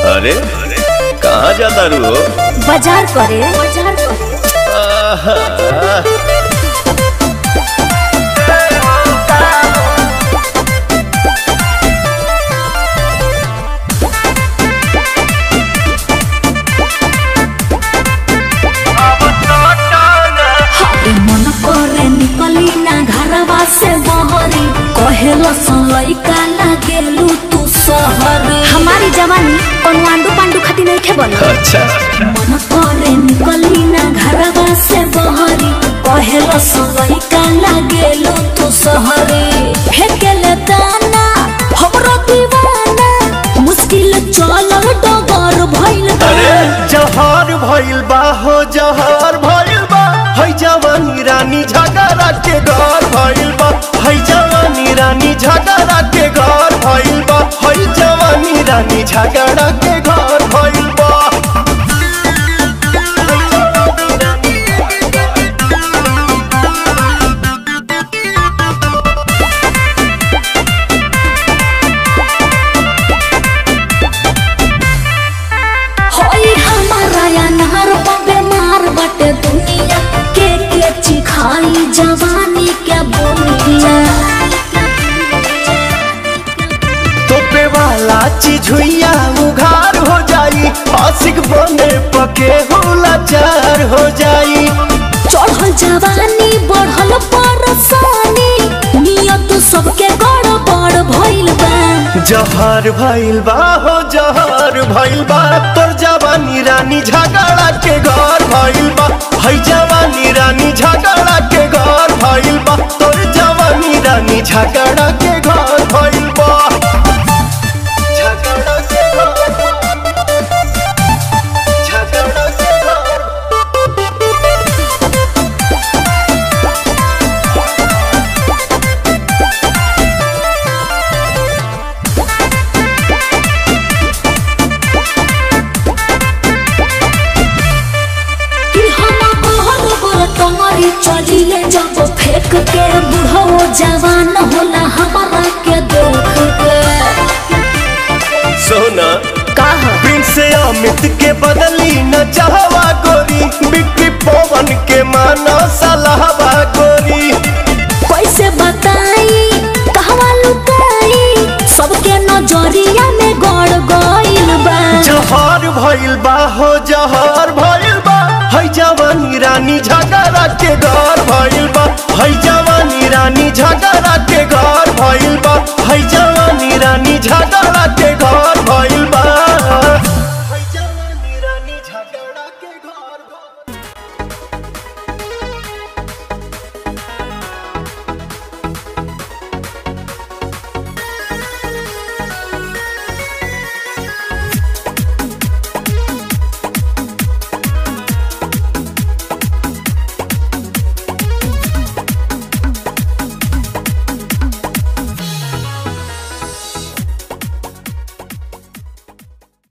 अरे कहाँ जाता रू हो बाजार करे बाजार करे आहा, हाय मन करे निकली ना घरवा से बहरी कहेलो लइका लागेलू तू शहर हमारी जवानी कोनो आंडू पांडू खाती नहीं खे बोलो अच्छा मन करे निकली ना घरवा से बहरी कहेलो लइका लागेलू तू शहरी फेकेले दाना हमरो दीवाना मुश्किल चल डगर भइल बा। अरे जहर भइल बा हो जहर भइल बा है जवानी रानी झगड़ा के घर भइल बा है जवानी रानी झगड़ा के घर भइल बा है जवानी रानी झगड़ा के घर भइल बा होई हमारा या नहर बेमार बटे दुनिया के के चिखाई जवानी के बोलिया तोपे वाला चीज हुइया उघार हो जाई आशिक बने पके होला चार हो जाई चढ़ल जवानी बढ़ल परसानी नियत सबके गड़बड़ भइल बा जहर भइल बा हो जहर भइल बा तोर जवानी रानी झगड़ा के घर भइल बा है जवानी रानी झगड़ा के घर भइल बा तोर जवानी रानी झगड़ा के घर भइल बा झगड़ा के घर झगड़ा के घर कि हम कहल गोर तमरी चलिले जब फेंक के बुढ़ो जवान होला हमारा के देख के सोना कहा प्रिंस अमित के बदली न चाहवा गोरी बिक्री पवन के माना सलाहवा गोरी कैसे बताई कहवा लुकाई सबके नजरिया में गड़ गइल बा जहर भइल बा हो जहर भइल बा है जवानी रानी झगड़ा के घर भइल बा है जवानी रानी झगड़ा